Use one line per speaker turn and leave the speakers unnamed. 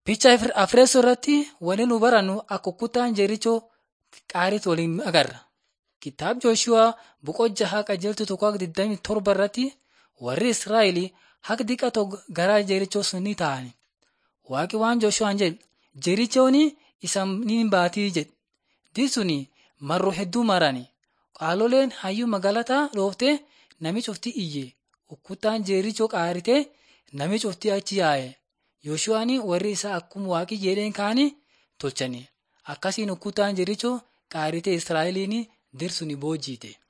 Picha Afreessoo irratti wanti nu barannu akka kuttaan Jerichoo qaariitti waliin agarra. Kitaaba Jooshuwaa boqonnaa jaha qajeeltuu tokko hanga 27 irratti warri Israa'el haqa diqatoo gara Jerichoo sun ni ta'an. Waaqi waan Jooshuwaan jedhe Jerichoon isa ni baatii jedhe. Diisuni marroo hedduu marani. Qaaloleen hayyuu magaalataa dhooftee nami cufti iyye. Kuttaan Jerichoo qaaritee nami cufti achi yaa'e. Yooshuwaan warri isaa akkuma waaqi jedheen kaanii tolchani. Akkasiin kuttaan Jerichoo qaaritee Israa'eliin dirsu ni boojiite.